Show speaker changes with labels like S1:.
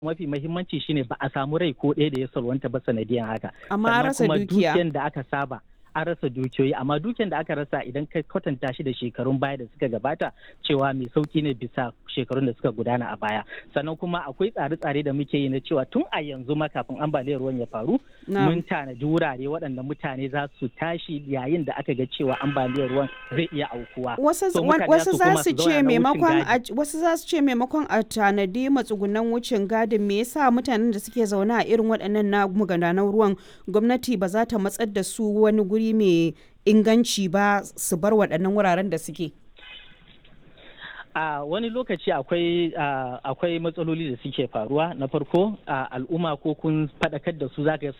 S1: mafi mahimmanci shine ba a samu rai ko ɗaya da ya salwanta ba sanadiyan haka
S2: Amma an rasa
S1: kuma
S2: dukiya.
S1: dukiyan da aka saba an rasa dukiyoyi amma dukiyan da aka rasa idan ka kwatanta shi da shekarun baya da suka gabata cewa mai sauki ne bisa shekarun da suka gudana a baya sannan kuma akwai tsare-tsare da muke yi na cewa tun a yanzu ma kafin ambaliyar ruwan ya faru
S2: Na'am.
S1: mun tanadi wurare waɗanda mutane za su tashi yayin da aka ga cewa ambaliyar ruwan zai iya aukuwa
S2: wasu
S1: So
S2: wan-
S1: mutane
S2: wasu za
S1: koma
S2: su
S1: zauna
S2: ce
S1: na wucin
S2: maimakon
S1: gadi.
S2: a wasu za su ce maimakon a tanadi matsugunan wucin gadin me yasa mutanen da suke zaune a irin waɗannan na magudanan ruwan gwamnati ba za ta matsar da su wani guri mai inganci ba su bar waɗannan wuraren da suke
S1: a wani lokaci akwai a, akwai matsaloli da suke faruwa na farko a al'umma ko kun faɗakar da su zaka ga